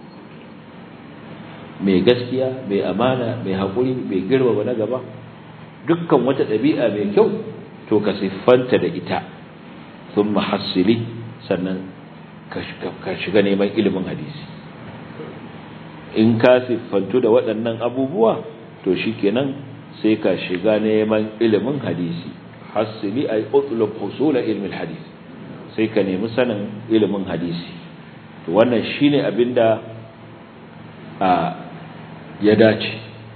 mai gaskiya mai amana mai haƙuri mai girmama na gaba dukkan wata ɗabi'a mai kyau to ka siffanta da ita sun mahassili sannan ka shiga neman ilimin hadisi in ka siffantu da waɗannan abubuwa to shi kenan sai ka shiga neman ilimin hadisi hassili ay utlub husul ilmin hadisi sai ka nemi sanin ilimin hadisi to wannan shine abinda a ya dace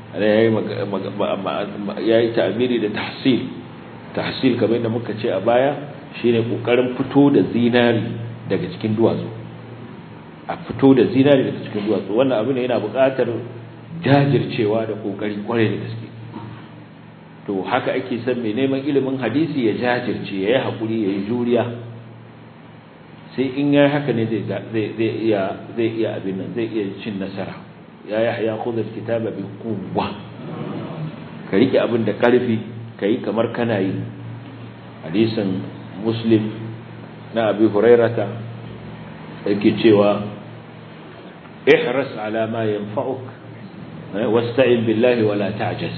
ya yi ta'amiri da tahsil tahsil kamar da muka ce a baya shine kokarin fito da zinari daga cikin duwatsu a fito da zinari daga cikin duwatsu wannan abu ne yana buƙatar jajircewa da kokari kwarai da gaske to haka ake son mai neman ilimin hadisi ya jajirce ya yi haƙuri ya yi juriya sai in ya haka ne zai iya abin nan zai iya cin nasara ya yahya khudh alkitaba bi quwwa ka rike abin da karfi kai kamar kana yi hadisin muslim na abi hurairata yake cewa ihras ala ma yanfa'uk wasta'in billahi wala ta'jaz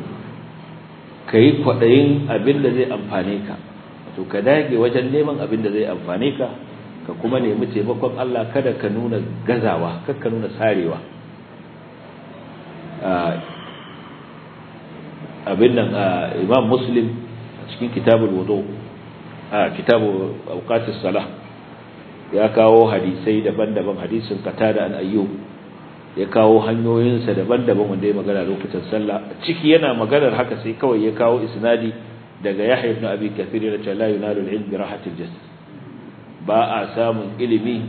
kai kwadayin abin da zai amfane ka to ka dage wajen neman abin da zai amfane ka ka kuma nemi taimakon Allah kada ka nuna gazawa kada ka nuna sarewa abin nan imam muslim cikin kitabul wudu a kitabu awqatis salah ya kawo hadisai daban-daban hadisin qatada an ayyub ya kawo hanyoyinsa daban-daban wanda ya magana lokutan sallah ciki yana maganar haka sai kawai ya kawo isnadi daga yahya ibn abi kathir da ta la yunalu al-ilm bi rahatil jasad ba a samun ilimi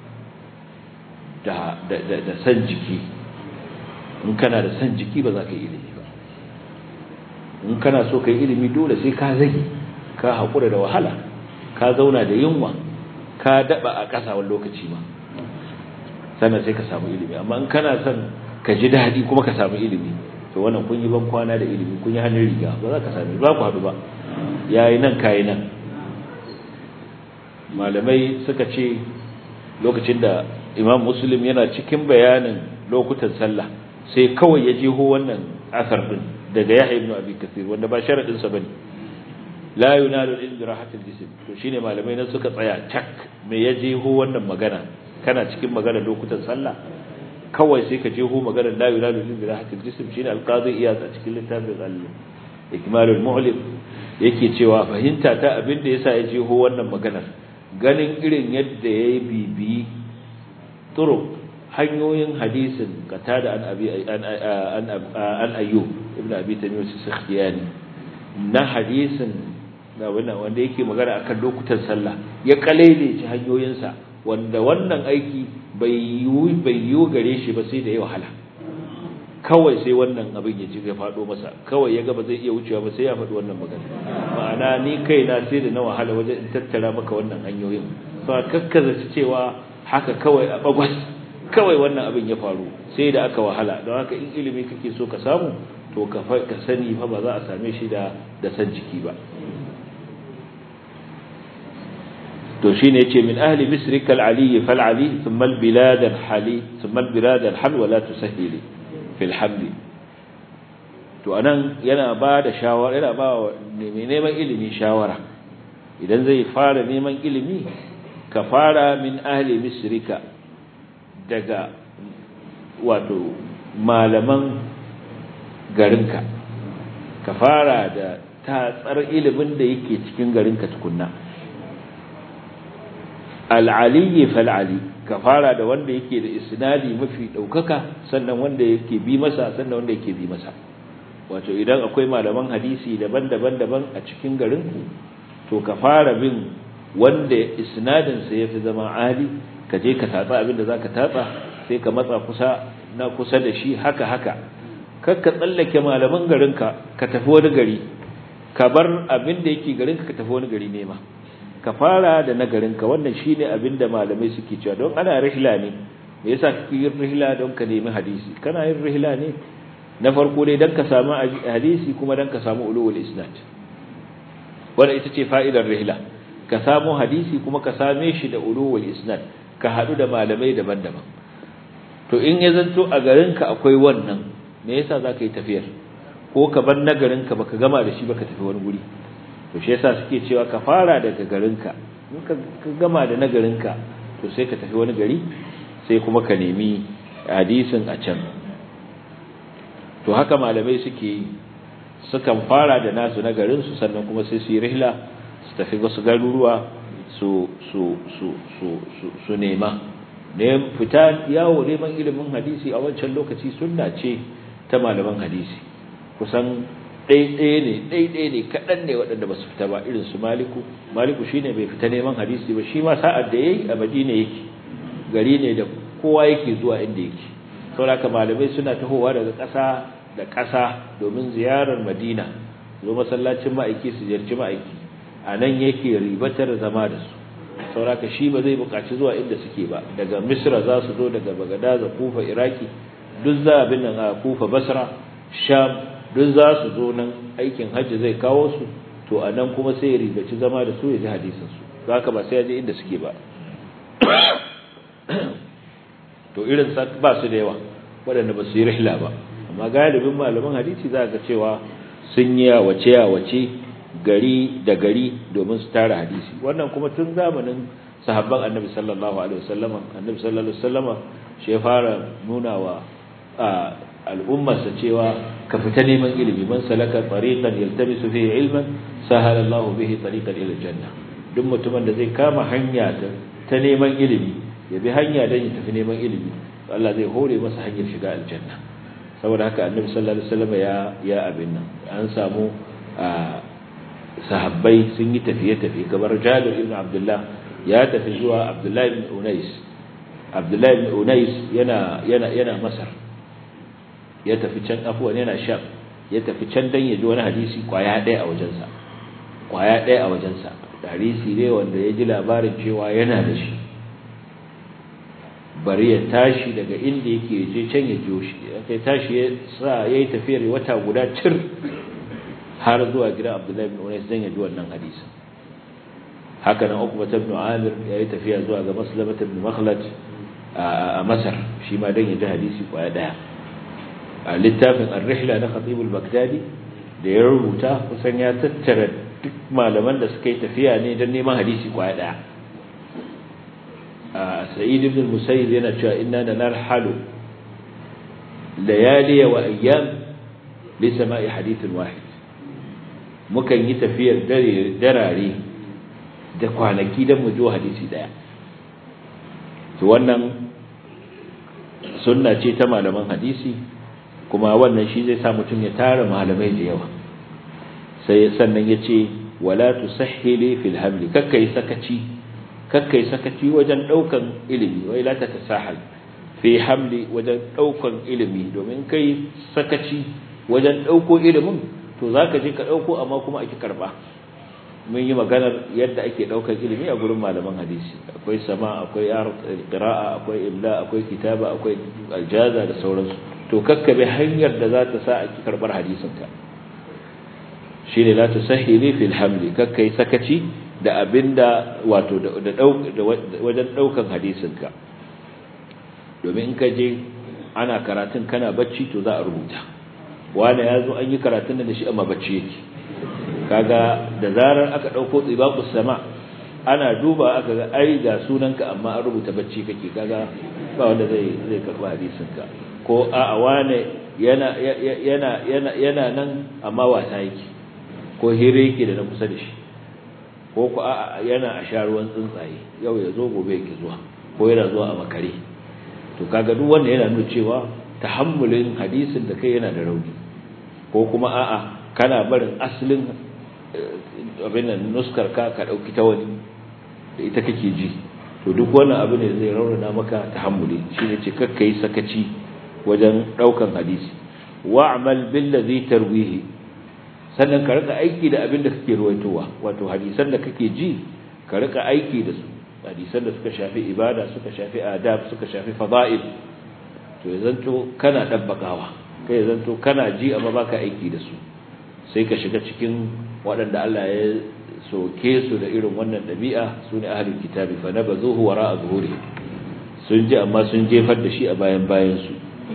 da da da san jiki in kana da san jiki ba za ka yi ilimi ba in kana so ka yi ilimi dole sai ka zage ka haƙura da wahala ka zauna da yunwa ka daɓa a ƙasa wani lokaci ma sannan sai ka samu ilimi amma in kana son ka ji daɗi kuma ka samu ilimi to wannan kun yi ban kwana da ilimi kun yi hannun riga ba za ka sami ba ku haɗu ba ya yi nan ka yi nan malamai suka ce lokacin da imam muslim yana cikin bayanin lokutan sallah sai kawai ya jeho wannan asar din daga Yahya ibn Abi Kathir wanda ba sharadin sa bane la yunalu al-ilm rahatul jism to shine malamai nan suka tsaya cak me ya jeho wannan magana kana cikin magana lokutan sallah kawai sai ka jeho magana la yunalu al-ilm rahatul jism shine al-qadi iyaz a cikin littafin al-ikmal al-mu'lim yake cewa fahimta ta abin da yasa ya jeho wannan maganar ganin irin yadda yayi bibi turuq hanyoyin hadisin qatada an abi an an ayyub ibn abi tamim as-sakhtiyani na hadisin da wannan wanda yake magana akan lokutan sallah ya kalele ci hanyoyin sa wanda wannan aiki bai yi bai yi gare shi ba sai da ya wahala kawai sai wannan abin ya ci ya faɗo masa kawai ya ga ba zai iya wucewa ba sai ya faɗi wannan magana ma'ana ni kaina sai da na wahala wajen in tattara maka wannan hanyoyin ba kakkaza cewa haka kawai a bagwas kawai wannan abin ya faru sai da aka wahala don haka in ilimi kake so ka samu to ka ka sani fa ba za a same shi da da san jiki ba to shine yace min ahli misrika al-ali fal ali thumma al-bilad al-hali thumma al-bilad al-hal wa la tusahhili fil hamli to anan yana ba da shawara yana ba wa mai neman ilimi shawara idan zai fara neman ilimi ka fara min ahli misrika daga wato malaman garinka ka fara da tatsar ilimin da yake cikin garinka tukunna al'aliyi fal'ali ka fara da wanda yake da isnadi mafi ɗaukaka sannan wanda yake bi masa sannan wanda yake bi masa wato idan akwai malaman hadisi daban-daban daban a cikin garinku to ka fara bin wanda isnadinsa ya fi zama ali ka je ka tatsa abin da za ka tatsa sai ka matsa kusa na kusa da shi haka haka kar ka tsallake malaman garinka ka tafi wani gari ka bar abin da yake garinka ka tafi wani gari nema ka fara da na garinka wannan shine abin da malamai suke cewa don ana rihla ne me yasa kake yin rihla don ka nemi hadisi kana yin rihla ne na farko dai don ka samu hadisi kuma don ka samu ulul isnad wanda ita ce fa'idar rihla ka samu hadisi kuma ka same shi da ulul isnad ka hadu da malamai daban-daban to in ya zanto a garinka akwai wannan me yasa zaka yi tafiyar ko ka bar na garinka baka gama da shi baka tafi wani guri to shi yasa suke cewa ka fara daga garinka in ka gama da na garinka to sai ka tafi wani gari sai kuma ka nemi hadisin a can to haka malamai suke sukan fara da nasu na garin su sannan kuma sai su yi rihla su tafi wasu garuruwa su su su su su, su nema ne fita yawo neman ilimin hadisi a wancan lokaci sunna ce ta malaman hadisi kusan ɗaiɗaya ne ɗaiɗaya ne kaɗan ne waɗanda ba su fita ba irin su maliku maliku shi ne bai fita neman hadisi ba shi ma sa'ad da ya yi a madina yake gari ne da kowa yake zuwa inda yake sauraka malamai suna tahowa daga ƙasa da ƙasa domin ziyarar madina zo masallacin ma'aiki su ziyarci ma'aiki a nan yake ribatar zama da su sauraka shi ba zai buƙaci zuwa inda suke ba daga misra za su zo daga bagadaza kufa iraki duk za abin nan a kufa basra sham duk za su zo nan aikin hajji zai kawo su to a nan kuma sai ya ribaci zama da su ya ji hadisinsu za ka ba sai ya je inda suke ba to irin ba su da yawa waɗanda ba su yi rihla ba amma galibin malaman hadisi za ga cewa sun yi yawace yawace gari da gari domin su tara hadisi wannan kuma tun zamanin sahabban annabi sallallahu alaihi wasallam annabi sallallahu alaihi wasallam shi ya fara nuna wa al'ummarsa cewa ka fita neman ilimi man salaka tariqan yaltamisu fihi ilman sahala Allahu bihi tariqan ila janna duk mutumin da zai kama hanya ta neman ilimi ya bi hanya dan ya tafi neman ilimi Allah zai hore masa hanyar shiga aljanna saboda haka annabi sallallahu alaihi wasallam ya ya abin nan an samu sahabbai sun yi tafiye tafiye kamar Jabir ibn Abdullah ya tafi zuwa Abdullah ibn Unais Abdullah ibn Unais yana yana yana Masar ya tafi can afuwan yana sham ya tafi can dan ya ji wani hadisi kwaya ɗaya a wajensa kwaya ɗaya a wajensa hadisi ne wanda ya ji labarin cewa yana da shi bari ya tashi daga inda yake je can ya jiyo shi kai tashi ya sa yayi tafiyar wata guda cir har zuwa gidan Abdullahi ibn Unais dan ya ji wannan hadisin haka nan Uqbah ibn Amir yayi tafiya zuwa ga Maslamah ibn Makhlad a Masar shi ma dan ya ji hadisi kwaya ɗaya a littafin ar-rihla na khatib al-baghdadi da ya rubuta kusan ya tattara duk malaman da suka yi tafiya ne don neman hadisi kwaya daya a sa'id ibn al-musayyib yana cewa inna narhalu layali wa ayyam li sama'i hadithin wahid mukan yi tafiyar dare darare da kwanaki don mu ji hadisi daya to wannan sunna ce ta malaman hadisi kuma wannan shi zai sa mutum ya tara malamai da yawa sai sannan ya ce wala tusahhili fil hamli kakkai sakaci kakkai sakaci wajen daukan ilimi wai la ta tasahal fi hamli wajen daukan ilimi domin kai sakaci wajen dauko ilimin to zaka je ka dauko amma kuma ake karba mun yi maganar yadda ake daukar ilimi a gurin malaman hadisi akwai sama akwai qira'a akwai imla akwai kitaba akwai aljaza da sauransu to kakkabe hanyar da za ta sa a karbar hadisin ka shine la tusahhili fil hamli kakkai sakaci da abinda wato da wajen daukan hadisin ka domin in ka je ana karatun kana bacci to za a rubuta wanda yazo an yi karatun da shi amma bacci yake kaga da zarar aka dauko tsibaqus sama ana duba aka ga ai ga sunanka amma an rubuta bacci kake kaga ba wanda zai zai karba hadisin ka ko a wane yana yana yana yana nan amma wasa yake ko hire yake da na kusa da shi ko ko a yana a sharuwan tsuntsaye yau ya zo gobe yake zuwa ko yana zuwa a makare to kaga duk wanda yana nuna cewa tahammulin hadisin da kai yana da rauni ko kuma a'a kana barin asalin abin nan nuskar ka ka dauki ta wani da ita kake ji to duk wannan abu ne zai raunana maka tahammuli shine ce kakka yi sakaci wajen daukan hadisi wa'mal bil ladhi tarwihi sannan ka rika aiki da abin da kake ruwaitowa wato hadisan da kake ji ka rika aiki da su hadisan da suka shafi ibada suka shafi adab suka shafi fada'il to ya zanto kana dabbakawa kai ya zanto kana ji amma baka aiki da su sai ka shiga cikin waɗanda Allah ya soke su da irin wannan ɗabi'a su ne ahalin kitabi fa na ba zuhu wara a zuhuri sun ji amma sun jefar da shi a bayan bayansu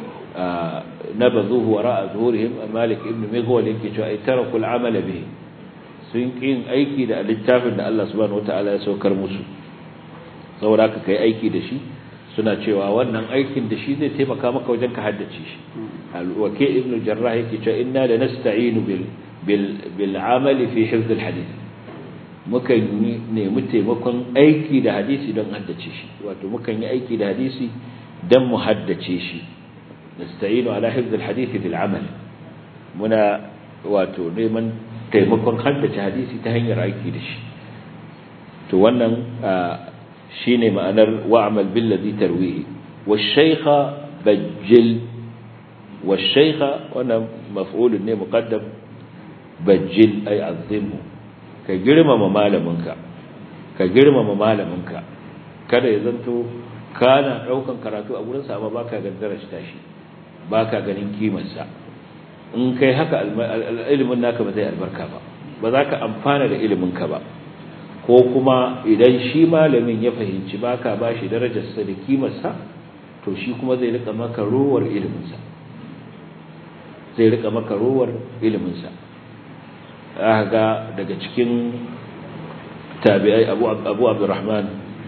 na ba zuhu wara a zuhurihim a malik ibn migwal yake cewa ai tara kul amala bihi sun ƙin aiki da littafin da Allah subhanahu wata'ala ya saukar musu saboda haka kai aiki da shi suna cewa wannan aikin da shi zai taimaka maka wajen ka haddace shi al-waki ibn jarrah yake cewa inna la nasta'inu bil bil bil amali fi hifz al-hadith mukan yi nemi taimakon aiki da hadisi don haddace shi wato mukan yi aiki da hadisi don mu haddace shi nasta'inu ala hifz alhadith bil amal muna wato neman taimakon haddace hadisi ta hanyar aiki da shi to wannan shine ma'anar wa'mal bil ladhi tarwihi wash-shaykha bajjil wash-shaykha wannan maf'ulun ne muqaddam bajjil ay azimhu ka girmama malaminka ka girmama malaminka kada ya zanto kana daukan karatu a gurin sa amma baka gaddara shi tashi baka ganin kimar sa in kai haka ilimin naka ba zai albarka ba ba za ka amfana da ilimin ka ba ko kuma idan shi malamin ya fahimci baka bashi darajar sa da kimar sa to shi kuma zai rika maka rowar ilimin sa zai rika maka rowar ilimin sa ga daga cikin tabi'ai abu abu abdurrahman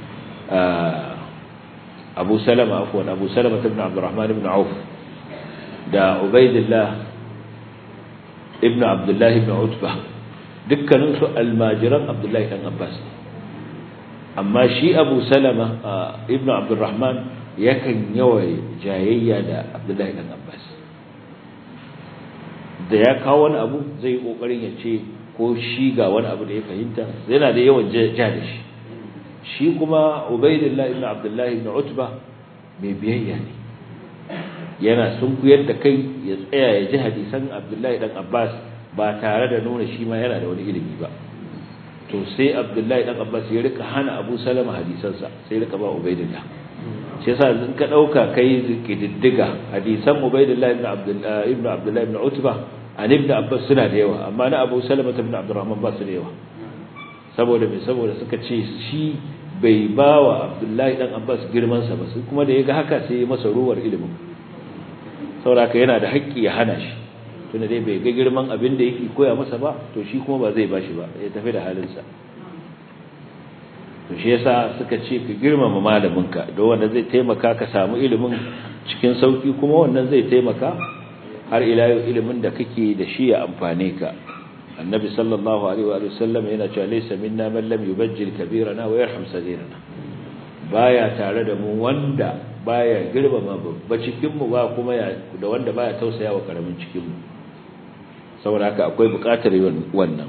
abu salama afwan abu salama ibn abdurrahman ibn auf da ubaidillah ibn abdullah ibn utba dukkanin su almajiran abdullahi dan abbas amma shi abu salama ibn abdurrahman yakan yawai jayayya da abdullahi dan abbas da ya kawo wani abu zai kokarin ya ce ko shi ga wani abu da ya fahimta yana da yawan ja da shi shi kuma ubaidillah ibn abdullah ibn utba mai biyayya ne yana sunkuyar da kai ya tsaya ya ji hadisan abdullahi dan abbas ba tare da nuna shi ma yana da wani ilimi ba to sai abdullahi dan abbas ya rika hana abu salama hadisansa sai rika ba ubaidillah shi yasa in ka dauka kai kididdiga hadisan ubaidillah ibn abdullah ibn abdullah ibn utba an ibn abbas suna da yawa amma na abu salama ibn abdurrahman ba su da yawa saboda me saboda suka ce shi bai ba wa abdullahi dan abbas girman sa ba kuma da yaga haka sai ya masa ruwar ilimin saboda yana da haƙƙi ya hana shi tunda dai bai ga girman abin da yake koya masa ba to shi kuma ba zai bashi ba ya tafi da halinsa to shi yasa suka ce ka girmama malaminka don wanda zai taimaka ka samu ilimin cikin sauki kuma wannan zai taimaka har ila yau ilimin da kake da shi ya amfane ka annabi sallallahu alaihi wa sallam yana cewa laysa minna man lam yubajjil kabirana wa yarham sagirana baya tare da mu wanda baya girmama babba cikin mu ba kuma da wanda baya tausaya wa karamin cikin mu saboda haka akwai buƙatar wannan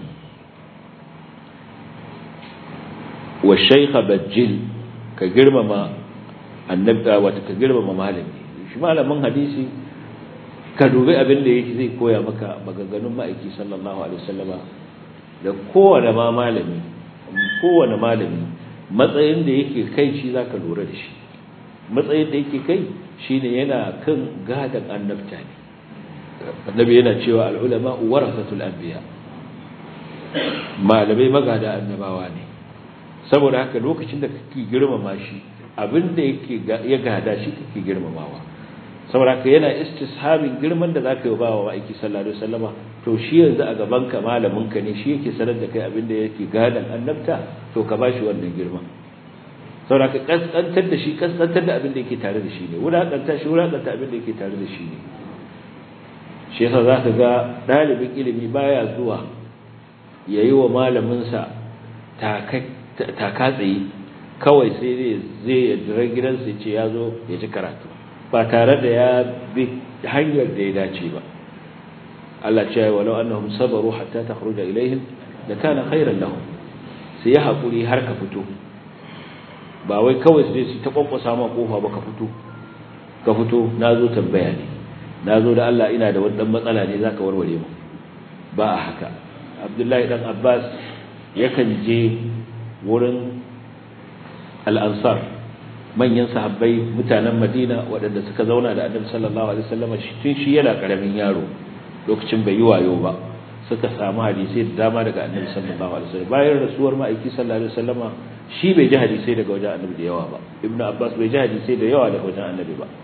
wa shaykha bajjil ka girmama annabi wata ka girmama malami shi malamin hadisi ka dubi abin da yake zai koya maka maganganun ma'aiki sallallahu alaihi wasallama da kowane ma malami kowane malami matsayin da yake kai shi zaka lura da shi matsayin da yake kai shine yana kan gadan annabta ne annabi yana cewa al-ulama warasatul anbiya malamai magada annabawa ne saboda haka lokacin da kake girmama shi abin da yake ya gada shi kake girmamawa saboda haka yana istishabin girman da zaka yi bawa aiki sallallahu alaihi wasallama to shi yanzu a gaban ka malamin ka ne shi yake sanar da kai abin da yake gadan annabta to ka bashi wannan girman saboda haka kaskantar da shi kaskantar da abin da yake tare da shi ne wulakanta shi wulakanta abin da yake tare da shi ne shi yasa zaka ga dalibin ilimi baya zuwa yayi wa malamin sa taka tsaye kawai sai zai ya jira gidansa ya ce ya zo ya ji karatu ba tare da ya bi hanyar da ya dace ba Allah ce walau annahum sabaru hatta takhruja ilaihim da kana khairan lahum sai ya hakuri har ka fito ba wai kawai sai su ta kwankwasa ma kofa ba ka fito ka fito nazo tambaya ne nazo da Allah ina da wani dan matsala ne zaka warware mu ba a haka Abdullahi dan Abbas yakan je wurin al-ansar manyan sahabbai mutanen Madina waɗanda suka zauna da Annabi sallallahu alaihi wasallam tun shi yana karamin yaro lokacin bai yi wayo ba suka samu hadisi da dama daga Annabi sallallahu alaihi wasallam bayan rasuwar ma'aiki sallallahu alaihi wasallam shi bai ji hadisi daga wajen Annabi da yawa ba Ibn Abbas bai ji hadisi da yawa daga wajen Annabi ba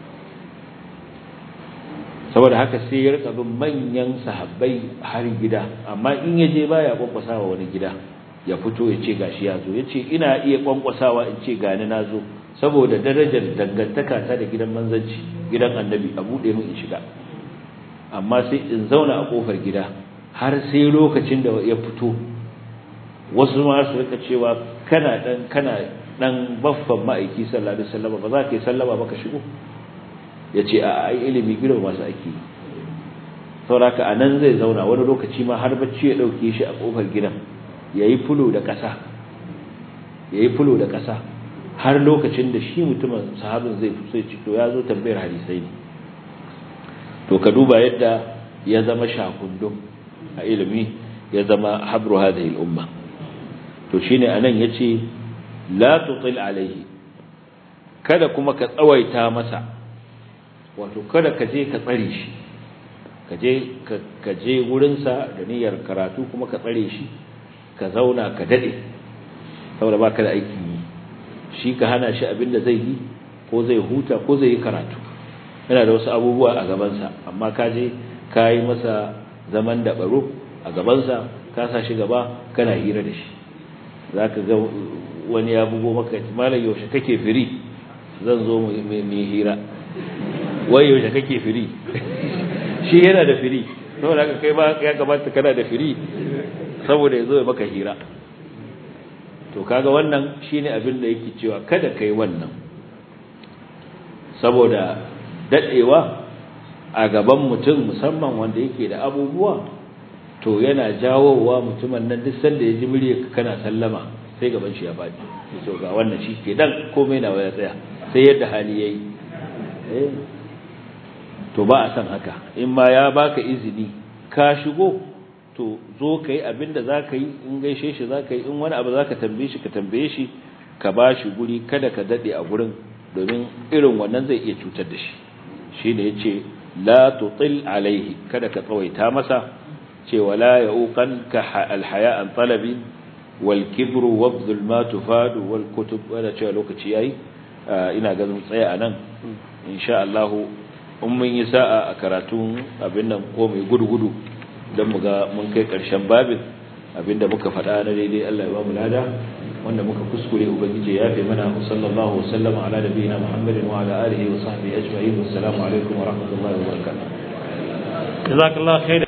saboda haka sai ya rika bin manyan sahabbai har gida amma in ya je baya kwankwasawa wani gida ya fito ya ce gashi ya zo ya ce ina iya kwankwasawa in ce gani na zo saboda darajar dangantaka ta da gidan manzanci gidan annabi a buɗe min in shiga amma sai in zauna a ƙofar gida har sai lokacin da ya fito wasu ma su rika cewa kana dan kana dan baffan ma'aiki sallallahu alaihi wasallam ba za ka yi sallama ba ka shigo ya ce a ai ilimi girma masu ake sauraka a nan zai zauna wani lokaci ma har bacci ya ɗauke shi a ƙofar gidan ya yi fulo da ƙasa ya yi fulo da ƙasa har lokacin da shi mutumin sahabin zai fi sai to ya zo tambayar hadisai ne to ka duba yadda ya zama shakundum a ilimi ya zama habru hadhihi al-umma to shine anan yace la tutil alaihi kada kuma ka tsawaita masa wato kada ka je ka tsare shi ka je ka je wurinsa da niyyar karatu kuma ka tsare shi ka zauna ka dade saboda baka da aiki yi shi ka hana shi abin da zai yi ko zai huta ko zai yi karatu yana da wasu abubuwa a gabansa amma ka je ka yi masa zaman da baro a gabansa ka sa shi gaba kana hira da shi za ka ga wani ya bugo maka malam yaushe kake firi zan zo mu hira wai yaushe kake firi shi yana da firi saboda haka kai ba ya kamata kana da firi saboda ya zo ya maka hira to kaga wannan shine abin da yake cewa kada kai wannan saboda dadewa a gaban mutum musamman wanda yake da abubuwa to yana jawowa mutumin nan duk sanda ya ji muryarka kana sallama sai gaban shi ya faɗi to ga wannan shi ke dan komai na waya tsaya sai yadda hali yayi eh to ba a san haka in ma ya baka izini ka shigo to zo ka yi abin da za ka yi in gaishe shi za ka yi in wani abu za ka tambaye shi ka tambaye shi ka ba shi guri kada ka daɗe a gurin domin irin wannan zai iya cutar da shi shi ne ya ce la tutil alaihi kada ka tsawaita masa ce wala ya ukan ka alhaya an talabi wal kibru wa zulma tufadu wal kutub wanda cewa lokaci yayi ina ganin tsaya a nan insha Allah in mun yi sa'a a karatun abin nan ko mai gudu-gudu don mu ga mun kai ƙarshen babin abinda muka faɗa na daidai Allah ya ba mu lada wanda muka kuskure ubangiji ya fi mana sallallahu wa sallama ala nabiyina muhammadin wa ala alihi wa sahbihi ajma'in wassalamu alaikum wa rahmatullahi wa barakatuh jazakallahu khair